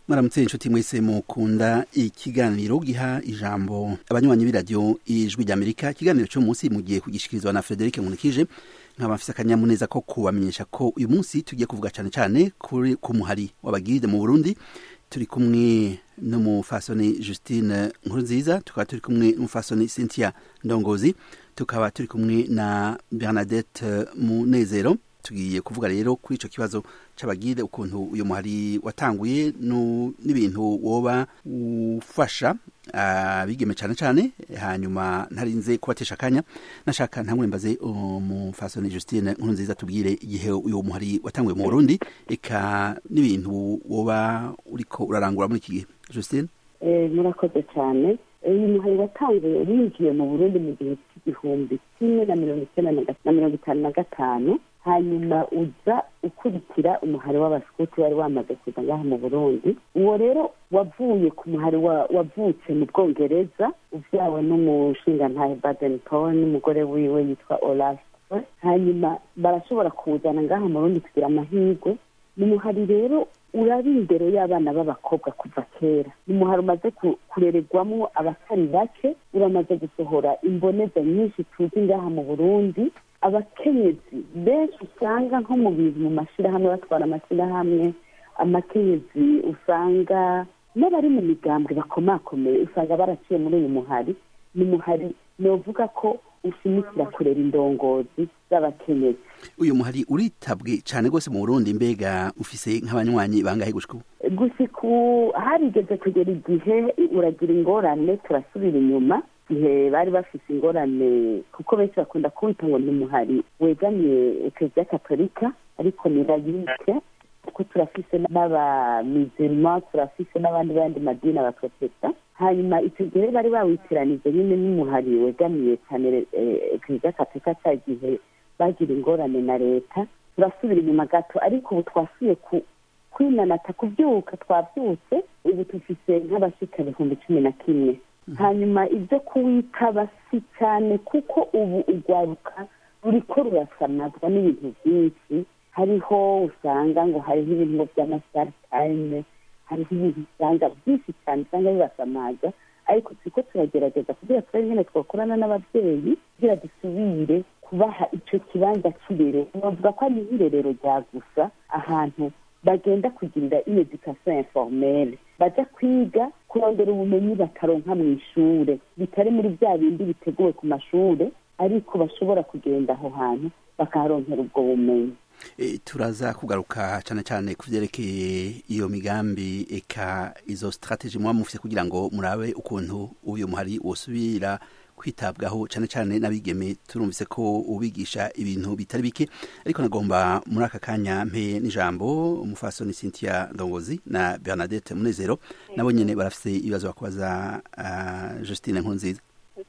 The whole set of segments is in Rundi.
mwaramutse inshuti mwese mukunda ikiganiro giha ijambo abanywanyi b'iradiyo ijwi ry'amerika ikiganiro cyo munsi mugiye kugishikirizwa na frederic nkunikije nkaba mfise akanyamuneza ko kubamenyesha ko uyu munsi tugiye kuvuga cyane cyane kuri ku muhari w'abagiride mu burundi turi kumwe n'umufasoni justine nkurunziza tukaba turi kumwe n'umufasoni cynthia ndongozi tukaba turi kumwe na bernadette munezero tugiye kuvuga rero kuri ico kibazo c'abagire ukuntu uyu muhari watanguye n'ibintu woba ufasha abigeme cane cane hanyuma ntarinze kubatesha akanya nashaka ntangure mbaze umufasoni Justine nkuru nziza tubwire igihe uyu muhari watanguye mu Burundi eka n'ibintu woba uriko urarangura muri iki gihe Justine murakoze cyane uyu muhari watanguye winjiye mu burundi mu gihe cy'igihumbi kimwe na mirongo icyenda na mirongo itanu na gatanu hanyuma uza ukurikira umuhari w'abasikuti wari wamaze kuza ngaha mu burundi uwo rero wavuye ku muhari wavutse mu bwongereza ubyawe n'umushingantahe baden paul n'umugore wiwe yitwa olaf hanyuma barashobora kuwuzana ngaha mu burundi kugira amahirwe ni umuhari rero uraba imbere y'abana b'abakobwa kuva kera ni umuhari umaze kurererwamo abatari bake uramaze gusohora imboneza nyinshi tuzi ngaha mu burundi abakenyezi benshi usanga nko mu bintu mu mashyirahamwe batwara amashyirahamwe amakenyezi usanga n'abari mu migambwe bakomakomeye usanga baraciye muri uyu muhari ni umuhari novuga ko ushimikira kurera indongozi z'abakenyezi uyu muhari uritabwe cyane rwose mu burundi mbega ufise nk'abanywanyi bangahe gushika ubu gushika harigeze kugera igihe uragira ingorane turasubira inyuma igihe bari bafise ingorane kuko benshi bakunda kuwita ngo ni umuhari wegamiye ekereziya katolika ariko ni layike kuko turafise n'abamizirima turafise n'abandi bandi madini abaprotesta hanyuma icyo gihe bari bawitiranije nyine n'umuhari wegamiye cyane ekereziya katolika cya gihe bagira ingorane na leta turasubira inyuma gato ariko ubu twasuye ku kwinanata kubyuka twabyutse ubu dufise nk'abashika ibihumbi cumi na kimwe hanyuma ibyo kuwitaba si cyane kuko ubu urwaruka ruriko rurasamazwa n'ibintu byinshi hariho usanga ngo hariho ibintu by'amasaritayime hariho ibintu usanga byinshi cyane usanga bibasamaza ariko turiko turagerageza kugira turabe nyine twakorana n'ababyeyi kugira dusubire kubaha icyo kibanza cy'irerero bavuga ko ari nk'irerero rya gusa ahantu bagenda kugirira iyo education informelle baja kwiga kurondera ubumenyi bakaronka mu ishure bitari muri bya bindi biteguwe ku mashure ariko bashobora kugenda aho hantu bakaharonkera ubwo bumenyi e, turaza kugaruka cyane cyane ku vyerekeye iyo migambi eka izo strategy muba mufise kugira ngo murabe ukuntu uyu muhari wosubira kwitabwaho cyane cyane n'abigeme turumvise ko ubigisha ibintu bitari bike ariko nagomba muri aka kanya mpe n'ijambo umufasoni Cynthia Ndongozi na Bernadette Munezero nabo nyene barafise ibibazo bakubaza uh, Justine Nkunziza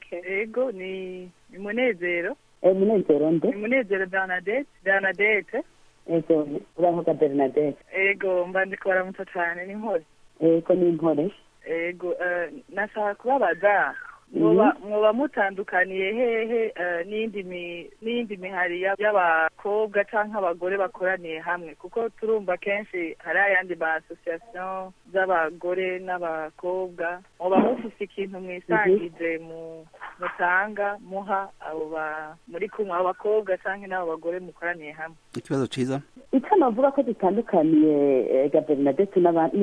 ego ni ni munezero eh munezero nde ni munezero Bernadette Bernadette ego uravuga Bernadette ego mba ndiko baramutsa cyane ni nkore ego ni nkore ego uh, nashaka kubabaza mwoba mutandukaniye hehe n'iyindi mihari y'abakobwa cyangwa abagore bakoraniye hamwe kuko turumva kenshi hari ayandi ma asosiyasiyo z'abagore n'abakobwa mwoba mufise ikintu mwisangije mutanga muha abo muri kumwe abo bakobwa cyangwa n'abo bagore mukoraniye hamwe ikibazo cyiza icyo navuga ko dutandukaniye gaberinadete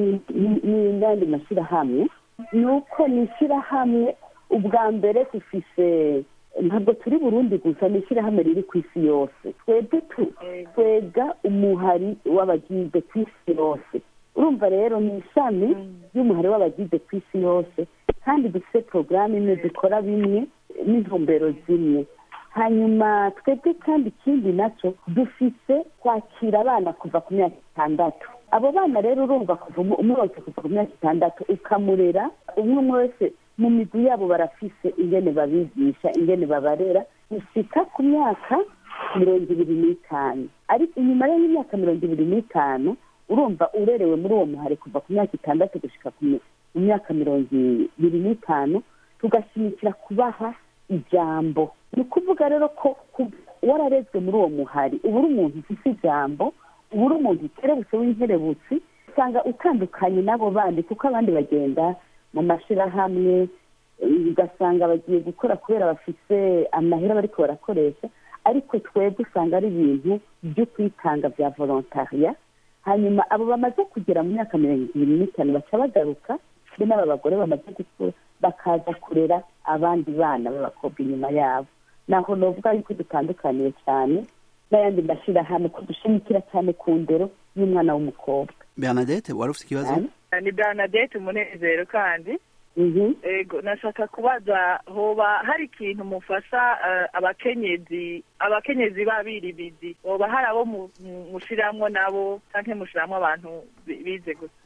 n'andi mashyirahamwe ni uko ni ishyirahamwe ubwa mbere dufise ntabwo turi burundi gusa ni ishyirahamwe riri ku isi yose twebwe twega umuhari w'abagize ku isi yose urumva rero ni ishami ry'umuhari w'abagize ku isi yose kandi dufite porogaramu imwe dukora bimwe n'intumbero zimwe hanyuma twebwe kandi ikindi nacyo dufise kwakira abana kuva ku myaka itandatu abo bana rero urumva kuva umwe wese kuva ku myaka itandatu ukamurera umwe umwe wese mu migwi yabo barafise ingene babigisha ingene babarera gushika ku myaka mirongo ibiri n'itanu ariko inyuma rero y'imyaka mirongo ibiri n'itanu urumva urerewe muri uwo muhari kuva ku myaka itandatu gushika ku myaka mirongo ibiri n'itanu tugashimikira kubaha ijambo ni ukuvuga rero ko wararezwe muri uwo muhari uba uri umuntu ufite ijambo uba uri umuntu ukerebutse w'inkerebutsi usanga utandukanye n'abo bandi kuko abandi bagenda mu mashyirahamwe ugasanga bagiye gukora kubera bafite amahera bariko barakoresha ariko twebwe usanga ari ibintu byo kwitanga bya volontariya hanyuma abo bamaze kugera mu myaka mirongo ibiri n'itanu baca bagaruka be n'aba bagore bamaze gukura bakaza kurera abandi bana b'abakobwa inyuma yabo naho novuga yuko dutandukaniye cyane n'ayandi mashyirahamwe ko dushimikira cyane ku ndero y'umwana w'umukobwa bernadette wari ufite ikibazo ni bernadette umunezero kandi ego nashaka kubaza hoba hari ikintu mufasha abakenyezi abakenyezi b'abiribidi hoba hari abo mushiramwo nabo canke mushiramwo abantu bize gusa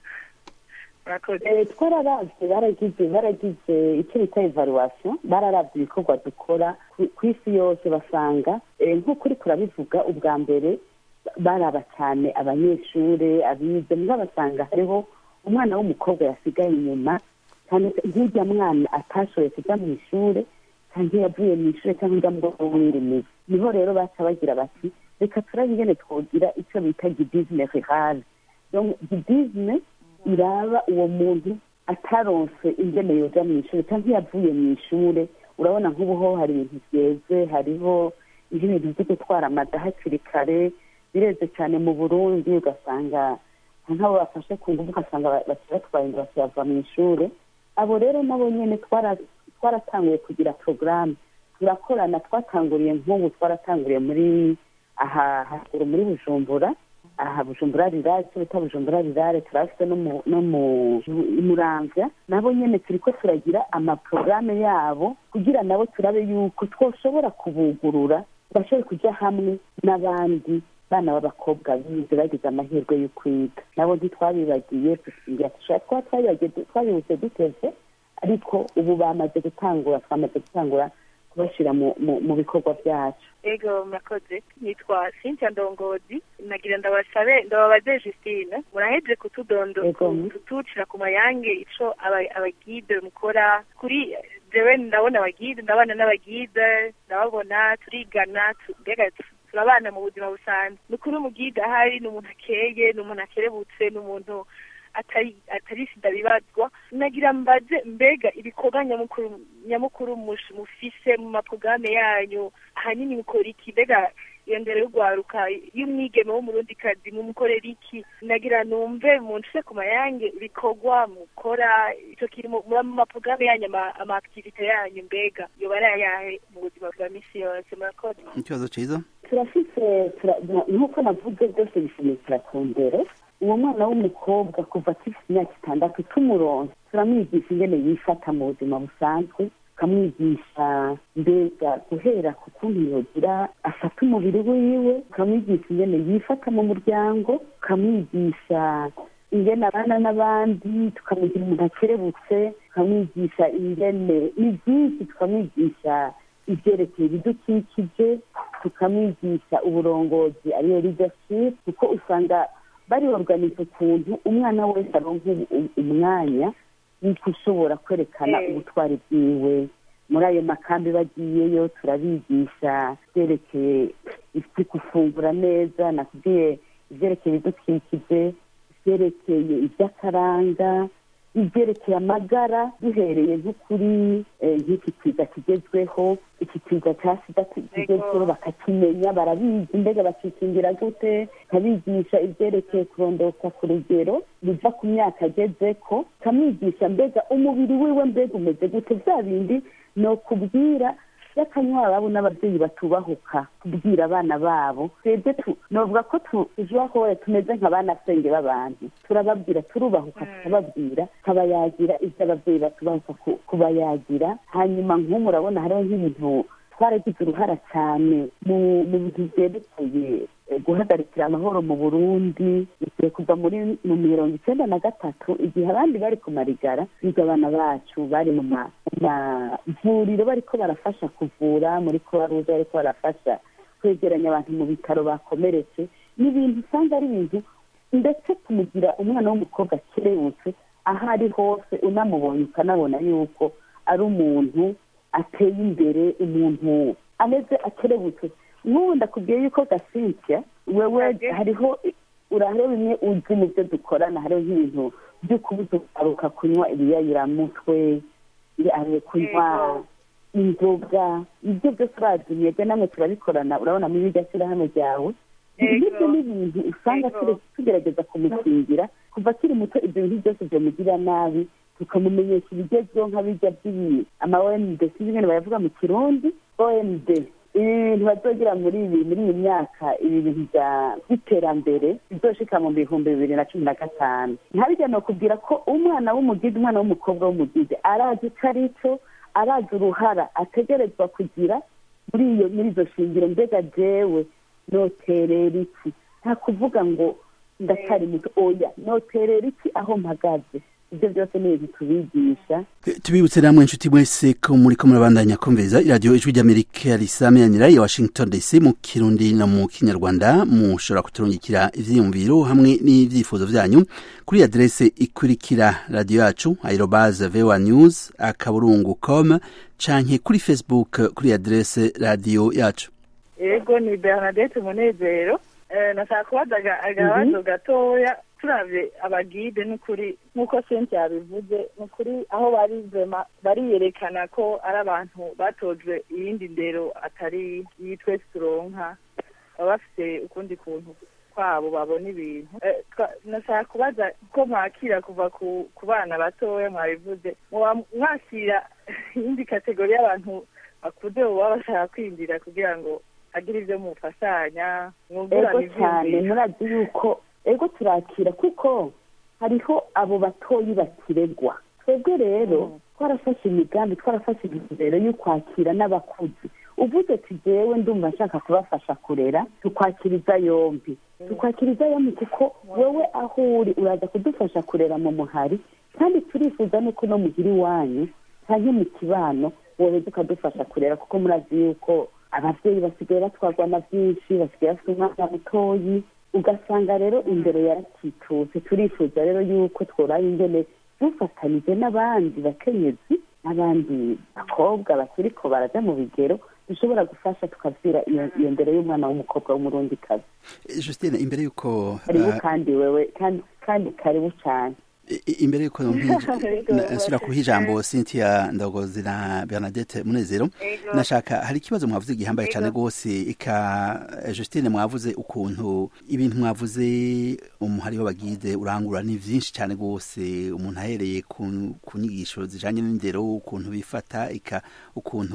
twararavye baragize baragize icyo bita evaluation bararavye ibikorwa dukora ku isi yose basanga nk'uko uriko urabivuga ubwa mbere baraba cyane abanyeshure abize mbwa basanga hariho umwana w'umukobwa yasigaye inyuma nk'urya mwana atashoboye kujya mu ishure cyangwa yavuye mu ishure cyangwa ujya mu bwoko bw'irimizi niho rero baca bagira bati reka turabe ingene twogira icyo bita gidizme rurale gidizme iraba uwo muntu ataronse ingene yoja mu ishure cyangwa yavuye mu ishure urabona nk'ubuho hari ibintu byeze hariho ibintu byo gutwara amada hakiri kare bireze cyane mu burundi ugasanga nk'abo bafashe ku ngufu ugasanga batwaye inda bakiyava mu ishure abo rero nabo nyine twaratanguye kugira porogaramu turakorana twatanguriye nk'ubu twaratanguriye muri aha haruguru muri bujumbura aha bujumbura rirare icyo bita bujumbura rirare turafite no mu muramvya nabo nyine turi ko turagira amaporogaramu yabo kugira nabo turabe yuko twoshobora kubugurura bashobore kujya hamwe n'abandi bana b'abakobwa bize bagize amahirwe yo kwiga nabo ntitwabibagiye kuba twabibutse duteze ariko ubu bamaze gutangura twamaze gutangura kubashyira mu bikorwa byacu ego murakoze nitwa cynthia ndongozi nagira ndabasabe ndababaze justine muraheje kututucira ku mayange ico abagide mukora kuri jewe ndabona abagide ndabana n'abagide ndababona turigana mbega turabana mu buzima busanzwe ni ukuri umugide ahari ni umuntu akeye ni umuntu akerebutse ni umuntu atari atari sida bibazwa nagira mbaze mbega ibikorwa nyamukuru nyamukuru mufise mu maporogaramu yanyu ahanini mukora iki mbega iyo ndero y'urwaruka y'umwigeme w'umurundikazi mumukorera iki nagira numve munshise ku mayange ibikorwa mukora ico kiri mu maporogaramu yanyu ama activite yanyu mbega yoba ari ayahe mu buzima bwa misi yose murakoze ikibazo ciza turafise nk'uko navuze byose bishimikira ku ndero uwo mwana w'umukobwa kuva akifite imyaka itandatu tumuronse turamwigisha ingene yifata mu buzima busanzwe tukamwigisha mbega guhera ku kuntu yogira afata umubiri wiwe tukamwigisha ingene yifata mu muryango tukamwigisha ingene abana n'abandi tukamwigira umuntu akerebutse tukamwigisha ingene ni byinshi tukamwigisha ibyerekeye ibidukikije tukamwigisha uburongozi ariyo leadership kuko usanga bariorganiza ukuntu umwana wese aronka umwanya w'uko ushobora kwerekana ubutwari bwiwe muri ayo makambi bagiyeyo turabigisha ibyerekeye gufungura neza nakubwiye ibyerekeye ibidukikije ibyerekeye iby'akaranga ibyerekeye amagara duhereye nko kuri nk'iki kiza kigezweho iki kiza cya sida kigezweho bakakimenya barabizi mbega bakikingira gute kabigisha ibyerekeye kurondoka ku rugero biva ku myaka ageze ko kamwigisha mbega umubiri wiwe mbega umeze gute bya bindi ni ukubwira y'akanywa babo n'ababyeyi batubahuka kubwira abana babo twebwe novuga ko tujubaho tumeze nka bana senge b'abantu turababwira turubahuka tukababwira tukabayagira ibyo ababyeyi batubahuka kubayagira hanyuma nk'ubu urabona hariho nk'ibintu twaragize uruhara cyane mu bintu byerekeye guhagarikira amahoro mu burundi igihe kuva muri mu mirongo icyenda na gatatu igihe abandi bari ku marigara biga abana bacu bari mu mavuriro bariko barafasha kuvura muri kubaruza bariko barafasha kwegeranya abantu mu bitaro bakomeretse ni ibintu usanga ari ibintu ndetse kumugira umwana w'umukobwa akerebutse aho ari hose unamubonye ukanabona yuko ari umuntu ateye imbere umuntu ameze akerebutse nk'ubu ndakubwiye yuko gasinzia wewe hariho urahariho bimwe uzi mu byo dukorana hariho nk'ibintu byo kubuza ugaruka kunywa ibiyayuramutwe kunywa inzoga ibyo byose urazi mwebwe namwe turabikorana urabona muri iryo shyirahamwe ryawe ibyo ni ibintu usanga tugerageza kumukingira kuva akiri muto ibyo bintu byose byamugirira nabi tukamumenyesha ibigezweho nk'abijya by'ibi ama omd sinzi ingene bayavuga mu kirundi omd ibi bintu bazogira muri ibi muri iyi myaka ibi bintu by'iterambere bizoshika mu bihumbi bibiri na cumi na gatanu ntabijya ni ukubwira ko umwana w'umugide umwana w'umukobwa w'umugide arazi icyo ari cyo arazi uruhara ategerezwa kugira muri iyo muri izo shingiro mbega jewe noterera iki nta kuvuga ngo ndacyari muto oya noterera iki aho mpagaze ibyo byose ni ibintu tubigisha tubibutse namwe inshuti mwese ko muri ko murabandanya kumviriza iradiyo ijwi ry'amerika risameranira ya washington dc mu kirundi no mu kinyarwanda mushobora kuturungikira ivyiyumviro hamwe n'ivyifuzo vyanyu kuri adrese ikurikira radiyo yacu aerobaze voa news akaburungu com canke kuri facebook kuri adrese radiyo yacu ego ni bernadette munezero nashaka kubaza agabazo gatoya turabye abagide n'ukuri nk'uko senti yabivuze n'ukuri aho bari vema bariyerekana ko ari abantu batojwe iyindi ndero atari iyi twese turonka baba bafite ukundi kuntu kwabo babona ibintu nashaka kubaza ko mwakira kuva ku bana batoya mwabivuze mwakira iyindi kategori y'abantu bakuze baba bashaka kwinjira kugira ngo hagire ibyo mufashanya mwungurane cyane murazi yuko ego turakira kuko hariho abo batoyi bakiregwa twebwe rero twarafashe imigambi twarafashe intumbero yo kwakira n'abakuzi uvuze ati jewe ndumva nshaka kubafasha kurera tukwakiriza yombi tukwakiriza yombi kuko wowe aho uri uraza kudufasha kurera mu muhari kandi turifuza nuko no muhira iwanyu cyangwa mu kibano wowe ukadufasha kurera kuko murazi yuko ababyeyi basigaye batwarwa na byinshi basigaye bafite umwana mutoyi ugasanga rero imbere yarakitutse turifuza rero yuko tworaye ingene dufatanije n'abandi bakenyezi n'abandi bakobwa bakiriko baraja mu bigero dushobora gufasha tukavira iyo mbere y'umwana w'umukobwa w'umurundikazi justine imbere y'uko karibu kandi wewe kandi karibu cyane imbere yuko nsubira kuha ijambo cynthia ndagozi na bernadette munezero nashaka hari ikibazo mwavuze gihambaye cyane rwose ika justine mwavuze ukuntu ibintu mwavuze umuhari w'abagide urangura ni byinshi cyane rwose umuntu ahereye ku nyigisho zijanye n'indero ukuntu bifata ika ukuntu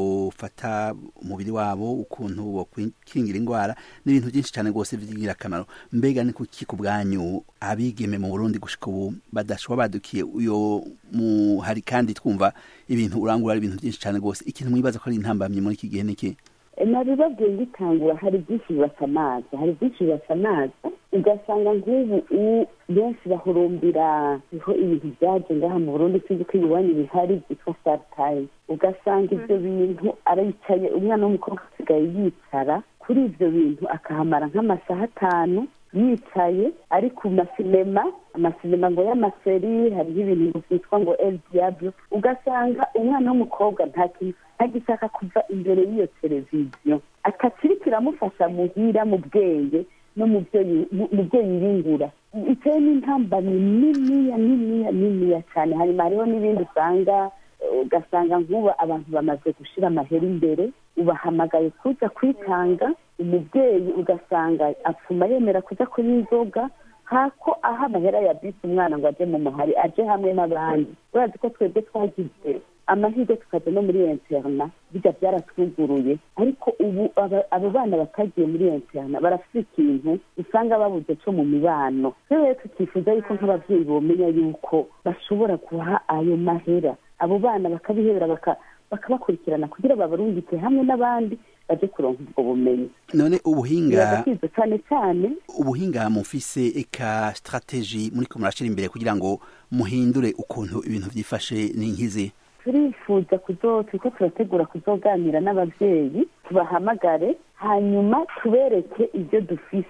bofata umubiri wabo ukuntu bokwikingira indwara n'ibintu byinshi cyane rwose by'ingirakamaro mbega ni kuki ku bwanyu abigeme mu burundi gushika ubu badashobora badukiye uyo muhari kandi twumva ibintu urangura ari ibintu byinshi cyane rwose ikintu mwibaza ko ari intambamyi muri iki gihe niki nabibabwiye ngitangura hari byinshi bibasamaza hari byinshi bibasamaza ugasanga nk'ubu benshi bahurumbira iho ibintu byaje ngaha mu burundi sinzi ko iwanyu bihari byitwa saritayi ugasanga ibyo bintu aricaye umwana w'umukobwa asigaye yicara kuri ibyo bintu akahamara nk'amasaha atanu yicaye ari ku masinema amasinema ngo y'amaseri hariho ibintu byitwa ngo el diablo ugasanga umwana w'umukobwa nta kintu ntagishaka kuva imbere y'iyo televiziyo atakiri kiramufasha muhira mu bwenge no mu byo yiyungura itewe n'intambamyi niniya niniya niniya cyane hanyuma hariho n'ibindi usanga ugasanga nk'ubu abantu bamaze gushyira amahera imbere ubahamagaye kuza kwitanga umubyeyi ugasanga apfuma yemera kuza kunywa inzoga hako aho amahera ya bisi umwana ngo ajye mu muhari aje hamwe n'abandi urazi ko twebwe twagize amahirwe tukajya no muri interna bijya byaratwuguruye ariko ubu abo bana batagiye muri interna barafite ikintu usanga babuze cyo mu mibano rero tukifuza yuko nk'ababyeyi bomenya yuko bashobora kuha ayo mahera abo bana bakabihebera bakabakurikirana kugira babarungike hamwe n'abandi baje kuronka ubwo bumenyi none ubuhinga cyane cyane ubuhinga mufise eka strategy muri ko murashira imbere kugira ngo muhindure ukuntu ibintu byifashe n'inkizi turifuza kuzo turiko turategura kuzoganira n'abavyeyi tubahamagare hanyuma tubereke ibyo dufise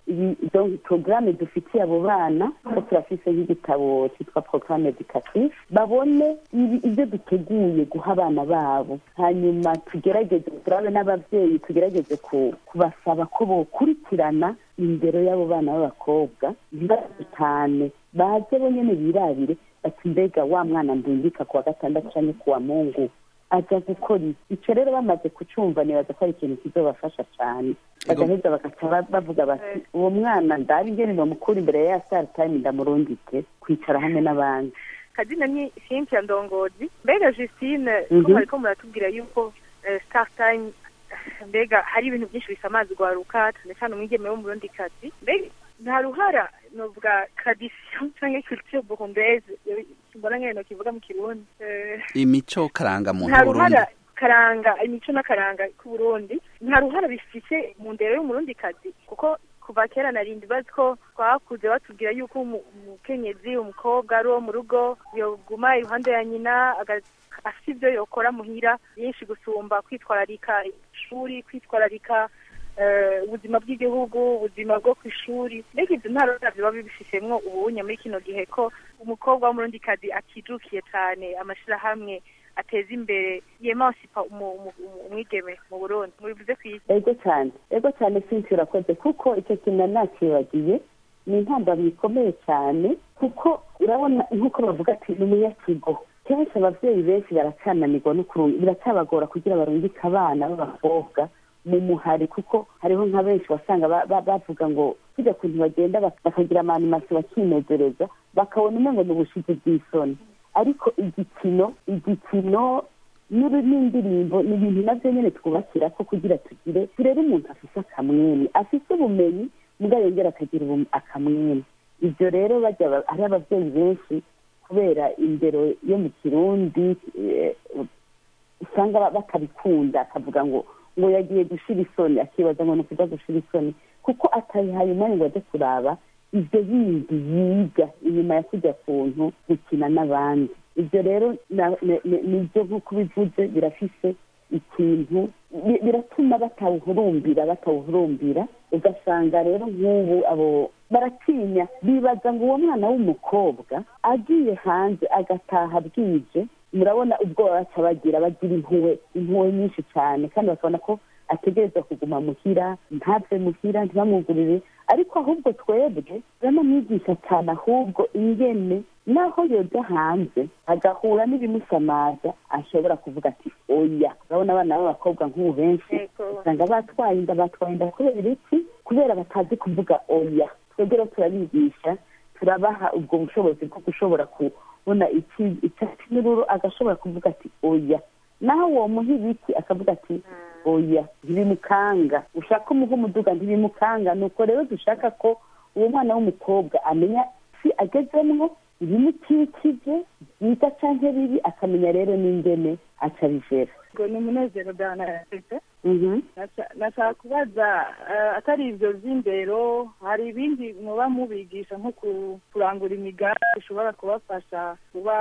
porogaramu dufitiye abo bana ko turafise nk'igitabo cyitwa porogaramu edukative babone ibyo duteguye guha abana babo hanyuma tugerageze turabe n'ababyeyi tugerageze kubasaba ko bokurikirana indero y'abo bana b'abakobwa ntibazitane baze bonyine birabire bati mbega wa mwana ndungika ku wa gatandatu cyangwa ku wa mungu aja gukora icyo rero bamaze kucumva nibaza ko ari ikintu kizobafasha cyane bagaheza bagaca bavuga bati uwo mwana ndabe ingene bamukura imbere ya star time ndamurungike kwicara hamwe n'abandi kazina ni cynthia ndongozi mbega justine ko mwariko muratubwira yuko star time mbega hari ibintu byinshi bisamaza urwaruka cyane cyane umwigeme wo mu rundi kazi mbega nta ruhara novuga tradition cyangwa culture burundaise mbona nkene kivuga mu kirundi imico karanga mu nta ruhara karanga imico n'akaranga k'uburundi nta ruhara bifise mu ndero y'umurundi kazi kuko kuva kera narindi bazi ko twakuze batubwira yuko umukenyezi umukobwa ari uwo mu rugo yoguma iruhande ya nyina afite ibyo yokora muhira byinshi gusumba kwitwararika ishuri kwitwararika ubuzima bw'igihugu ubuzima bwo ku ishuri mbega ibyo nta ruhara biba bibifishemwo ubunye muri kino gihe ko umukobwa w'umurundi kazi akijukiye cyane amashyirahamwe ateza imbere yemansipa umwigeme mu burundi mubivuze ku isi ego cyane ego cyane sinzi urakoze kuko icyo kintu nakibagiye ni intambamyi ikomeye cyane kuko urabona nk'uko bavuga ati ni umunyakigo kenshi ababyeyi benshi baracananirwa no biracyabagora kugira barungike abana b'abakobwa mu muhari kuko hariho nka benshi wasanga bavuga ngo kujya kuntu bagenda bakagira amanimasi bakinezereza bakabona umwe ngo ni ubushizi bw'isoni ariko igikino igikino n'indirimbo ni ibintu nabyo nyine twubakira ko kugira tugire turere umuntu afise akamwene afise ubumenyi mbwa yongera akagira akamwene ibyo rero bajya ari ababyeyi benshi kubera indero yo mu kirundi usanga batabikunda akavuga ngo ngo yagiye gushira isoni akibaza ngo ni ukuja gushira isoni kuko atayihaye umwanya ngo ajye kuraba ibyo bindi yiga inyuma ya kujya kuntu gukina n'abandi ibyo rero nibyo nk'uko bivuze birafise ikintu biratuma batawuhurumbira batawuhurumbira ugasanga rero nk'ubu abo baratinya bibaza ngo uwo mwana w'umukobwa agiye hanze agataha bwije murabona ubwoba baca bagira bagira impuhwe impuhwe nyinshi cyane kandi bakabona ko ategerezwa kuguma muhira ntave muhira ntibamwugurire ariko ahubwo twebwe turanamwigisha cyane ahubwo ingene naho yoja hanze agahura n'ibimusamaza ashobora kuvuga ati oya urabona abana b'abakobwa nk'ubu benshi usanga batwaye inda batwaye inda kubera iki kubera batazi kuvuga oya twebwe rero turabigisha turabaha ubwo bushobozi bwo gushobora kubona icyatsi n'ururu agashobora kuvuga ati oya naho uwo muha ibiki akavuga ati oya ntibimukanga ushaka umuha umuduga ntibimukanga nuko rero dushaka ko uwo mwana w'umukobwa amenya si agezemwo ibimukikije byiza cyangwa bibi akamenya rero n'ingene aca bivera ngo ni umunezero byanaretse nashaka kubaza atari ibyo by'indero hari ibindi muba mubigisha nko kurangura imigambi ishobora kubafasha kuba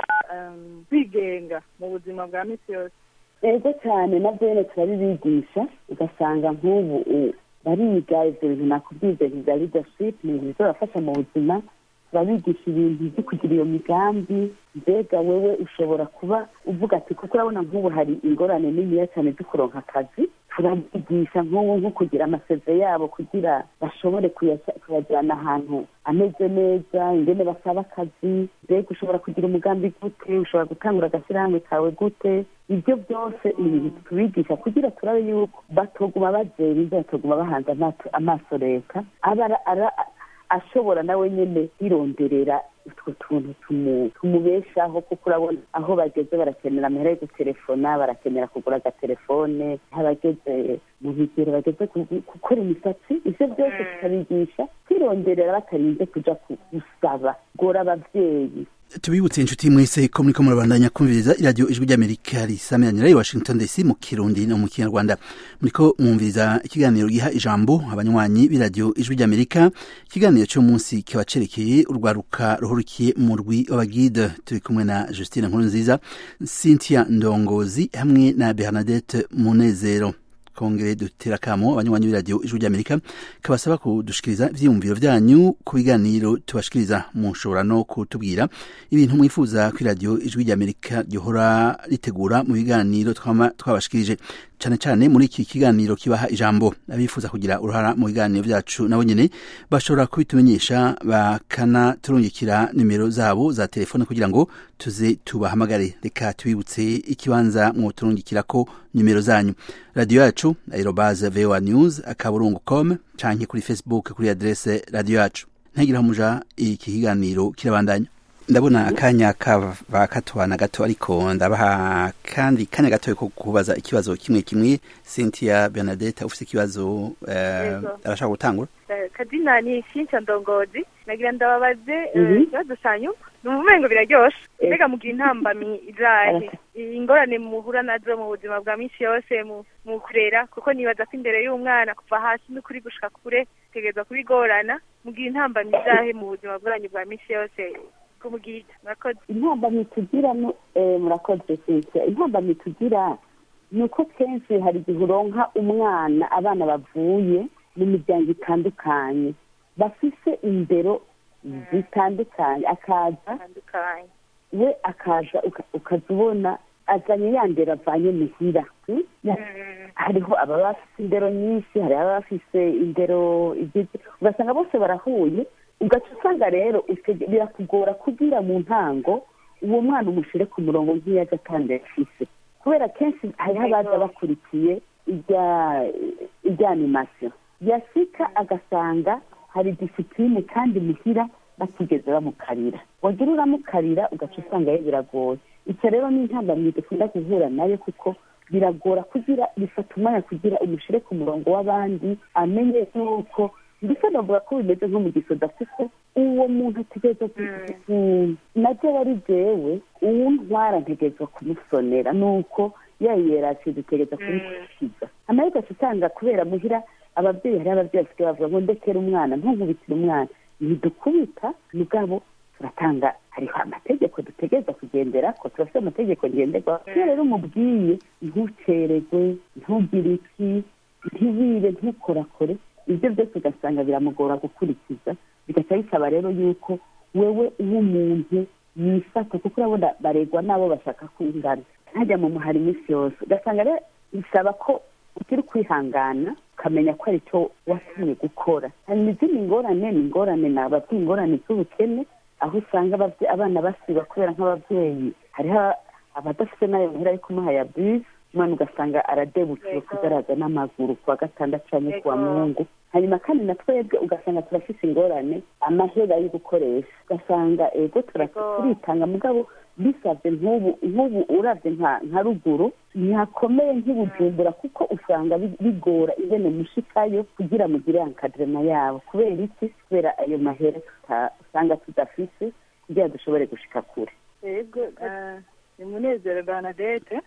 kwigenga mu buzima bwa misi yose ego cyane nabyo rero turabibigisha ugasanga nk'ubu bariga ibyo bintu nakubwiza bya leadership ni ibintu bizabafasha mu buzima turabigisha ibintu byo kugira iyo migambi mbega wewe ushobora kuba uvuga ati kuko urabona nk'ubu hari ingorane niniya cyane zo kuronka akazi turabigisha nk'ubu nko kugira amaseve yabo kugira bashobore kuyajyana ahantu ameze neza ingene basaba akazi mbega ushobora kugira umugambi gute ushobora gutangura agashyirahamwe kawe gute ibyo byose ni ibintu tubigisha kugira turabe yuko batoguma bazera batoguma bahanze amaso leta aba ashobora nawe nyine yironderera utwo tuntu tumubeshaho kuko urabona aho bageze barakenera amahera yo gutelefona barakenera kugura agatelefone abageze mu bigero bageze gukora imisatsi ibyo byose tukabigisha kwironderera batarinze kuja gusaba gora abavyeyi tubibutse inshuti mwese ko muriko murabandanya kumviriza iradiyo ijwi ry'amerika risamiranyira i washington dc mu kirundi no mu kinyarwanda muriko mwumviriza ikiganiro giha ijambo abanywanyi b'iradiyo ijwi ry'amerika ikiganiro cy'umunsi kiba cerekeye urwaruka ruhurukiye mu rwi w'abagide turi kumwe na justine nkuru nziza cynthia ndongozi hamwe na bernadette munezero kongere dutera kamo abanywanyi b'iradiyo ijwi ry'amerika kabasaba kudushikiriza ivyiyumviro vyanyu ku biganiro tubashikiriza mushobora no kutubwira ibintu mwifuza ko iradiyo ijwi ry'amerika ryohora ritegura mu biganiro twama twabashikirije cane cane muri iki kiganiro kibaha ijambo abifuza kugira uruhara mu biganiro vyacu nabo nyene bashobora kubitumenyesha bakanaturungikira nimero zabo za telefone kugira ngo tuze tubahamagare reka tubibutse ikibanza mwoturungikirako nimero zanyu radiyo yacu aerobaze voa news akaburungu com canke kuri facebook kuri adrese radiyo yacu ntagiraho muja iki kiganiro kirabandanya ndabona akanya kaba katwana gato ariko ndabaha kandi kanya gato ko kubaza ikibazo kimwe kimwe Cynthia Bernadette ufite ikibazo uh, arashaka gutangura kazina ni Cynthia Ndongozi nagira ndababaze ikibazo cyanyu numva umengo biraryoshe mbega mugira intambamyi izahe ingorane muhura nazo mu buzima bwa minsi yose mu kurera kuko nibaza ko imbere y'umwana kuva hasi n'ukuri gushika kure tegerezwa kubigorana mugira intambamyi izahe mu buzima bwanyu bwa minsi yose kumugita murakoze intambamyi tugira murakoze sike intambamyi tugira ni uko kenshi hari igihe uronka umwana abana bavuye mu miryango itandukanye bafise indero zitandukanye akaza we akaza ukaza ubona azanye ya ndero avanye muhira hariho ababa bafise indero nyinshi hari ababa bafise indero ugasanga bose barahuye ugaca usanga rero birakugora kugira mu ntango uwo mwana umushyire ku murongo nk'iyo ajya kandi afise kubera kenshi hariho abaza bakurikiye irya animasiyo yasika agasanga hari disipurine kandi muhira batigeze bamukarira wagira uramukarira ugaca usanga ye biragoye icyo rero ni intambamyi dukunda guhura nayo kuko biragora kugira bifata umwanya kugira umushyire ku murongo w'abandi amenye yuko ndetse navuga ko bimeze nko mu gisoda kuko uwo muntu ategereza nabyo wari jewe uwo ntwara ntegerezwa kumusonera nuko yayiyeraciye dutegereza kumukurikiza amahirwe usanga kubera muhira ababyeyi hariho ababyeyi basigaye bavuga ngo ndekere umwana ntunkubitire umwana ntidukubita mugabo turatanga hariho amategeko dutegereza kugendera ko turafite amategeko ngenderwaho iyo rero umubwiye ntucererwe ntugire iki ntiwibe ntukorakore ibyo byose ugasanga biramugora gukurikiza bigaca bisaba rero yuko wewe w'umuntu yifata kuko urabona baregwa n'abo bashaka kwingana ntajya mu muhari iminsi yose ugasanga rero bisaba ko ukiri kwihangana ukamenya ko ari cyo watumye gukora hanyuma izindi ngorane ni ingorane ni ababyeyi ingorane z'ubukene aho usanga abana basiba kubera nk'ababyeyi hariho abadafite n'ayo muhira ari kumuha ya bisi umwana ugasanga aradebukiwe kugaraza n'amaguru kuwa gatandatu cyangwa kuwa mungu hanyuma kandi na twebwe ugasanga turafite ingorane amahera yo gukoresha ugasanga ego turitanga mugabo bisabye nk'ubu nk'ubu urabye nka ruguru ntihakomeye nk'ibujumbura kuko usanga bigora ingene mushikayo kugira mugire ankadirema yabo kubera iki kubera ayo mahera usanga tudafise kugira dushobore gushika kure yego ni munezero banadete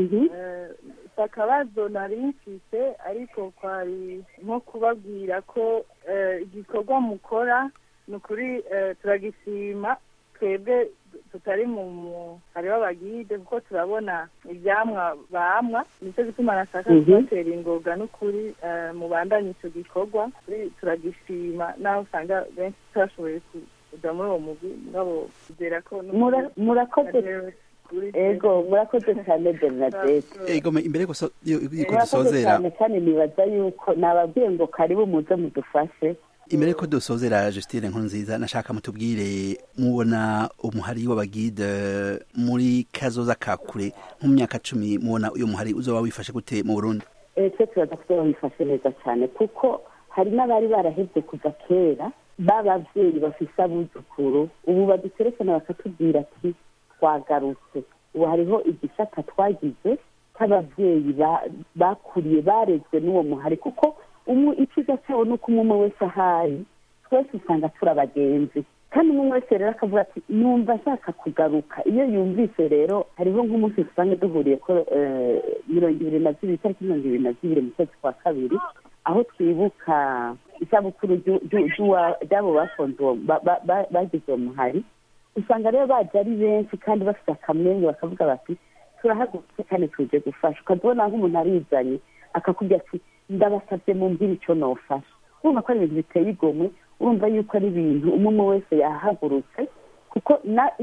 akabazo nari mfise ariko kwari nko kubabwira ko igikorwa mukora ni ukuri turagishima twebwe tutari mu hariho abagide kuko turabona ibyamwa bamwa nicyo gituma nashaka kubatera ingoga n'ukuri mubandanye icyo gikorwa turagishima naho usanga benshi tutashoboye kujya muri uwo mugwi ngabo kugera ko murakoze ego murakoze cyane bernadette ego imbere yuko murakoze dusozera cyane cyane nibaza yuko nababwiye ngo karibu muze mudufashe imbere yuko dusozera Justine nkuru nziza nashaka mutubwire mubona umuhari w'abagide muri kazoza ka kure nko mu myaka cumi mubona uyu muhari uzoba wifashe gute mu burundi twe turaza kuba wifashe neza cyane kuko hari n'abari barahebye kuva kera b'ababyeyi bafise abuzukuru ubu badutelefona bakatubwira ati twagarutse ubu hariho igisata twagize cy'ababyeyi bakuriye barezwe n'uwo muhari kuko icyiza cyabo ni uko umwe wese ahari twese usanga turi abagenzi kandi umwe wese rero akavuga ati numva ashaka kugaruka iyo yumvise rero hariho nk'umunsi usanga duhuriye ko mirongo ibiri na zibiri itariki mirongo ibiri na zibiri mu kwezi kwa kabiri aho twibuka isabukuru ry'abo bafunze bagize uwo muhari usanga rero baje ari benshi kandi bafite akamwenyu bakavuga bati turahagurutse kandi tuje gufasha ukazibona nk'umuntu arizanye akakubwira ati ndabasabye mumbwire icyo nofasha urumva ko ari ibintu biteye igomwe urumva yuko ari ibintu umwe umwe wese yahagurutse kuko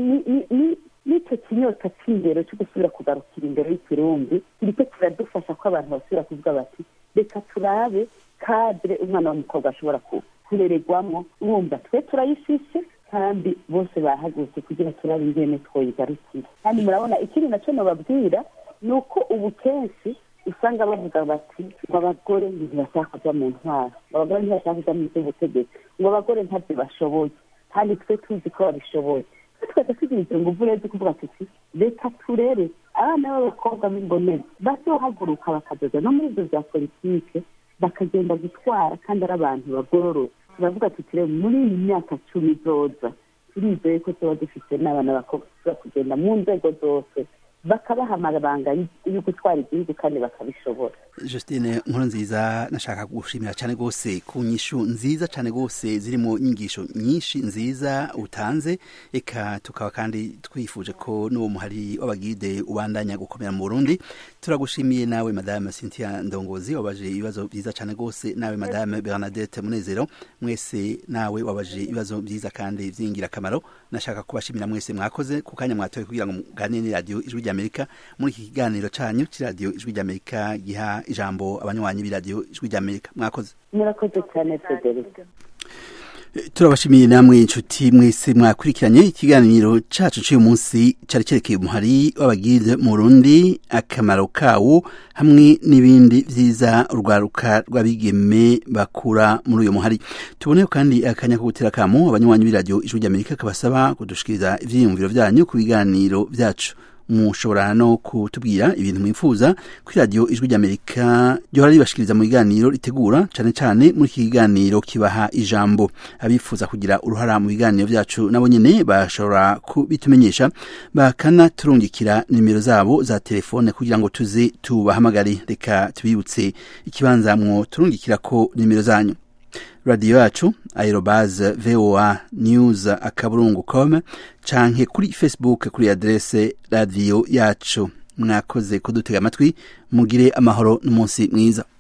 n'icyo kinyota cy'imbere cyo gusubira kugarukira imbere y'ikirundi kiriko kiradufasha ko abantu basubira kuvuga bati reka turabe kadire umwana w'umukobwa ashobora kurererwamo urumva twe turayifise kandi bose bahagurutse kugira turabe ingene twoyigarukira kandi murabona ikindi nacyo nababwira ni uko ubu kenshi usanga bavuga bati ngo abagore ntibashaka kuja mu ntwaro ngo abagore ntibashaka kuja mu by'ubutegetsi ngo abagore ntabyo bashoboye kandi twe tuzi ko babishoboye twese tugira izo nguvu rero kuvuga tuti reka turere abana b'abakobwa b'imbonezi bazohaguruka bakadoda no muri ibyo bya politike bakagenda gutwara kandi ari abantu bagororotse turavuga tuti rero muri iyi myaka cumi izoza turizeye ko tuba dufite n'abana b'abakobwa tuza kugenda mu nzego zose bakabaha amabanga yo gutwara igihugu kandi bakabishobora Justine nkuru nziza nashaka gushimira cyane rwose ku nyishu nziza cyane rwose zirimo inyigisho nyinshi nziza utanze eka tukaba kandi twifuje ko n'uwo muhari w'abagide ubandanya gukomera mu Burundi turagushimiye nawe madame Cynthia Ndongozi wabaje ibibazo byiza cyane rwose nawe madame Bernadette Munezero mwese nawe wabaje ibibazo byiza kandi by'ingirakamaro nashaka kubashimira mwese mwakoze ku kanya mwatoye kugira ngo muganire ni radio ijwi ry'Amerika muri iki kiganiro canyu ci radio ijwi ry'Amerika giha ijambo abanywanyi b'iradiyo ijwi ry'amerika mwakoze murakoze cyane frederic turabashimiye namwe inshuti mwese mwakurikiranye ikiganiro cacu c'uyu munsi cari cerekeye umuhari w'abagide mu Burundi akamaro kawo hamwe n'ibindi vyiza urwaruka rw'abigeme bakura muri uyo muhari tuboneyo kandi akanya ko gutera kamo abanywanyi b'iradiyo ijwi ry'amerika kabasaba kudushikiriza ivyiyumviro vyanyu ku biganiro vyacu mushobora no kutubwira ibintu mwifuza kuri radiyo ijwi ry'amerika ryohora ribashikiriza mu biganiro ritegura cyane cyane muri iki kiganiro kibaha ijambo abifuza kugira uruhara mu biganiro byacu nabo nyine bashobora kubitumenyesha bakanaturungikira nimero zabo za telefone kugira ngo tuze tubahamagare reka tubibutse ikibanza mwo turungikira ko nimero zanyu radiyo yacu aerobaze voa news akaburungu com canke kuri facebook kuri adrese radiyo yacu mwakoze kudutega amatwi mugire amahoro n'umunsi mwiza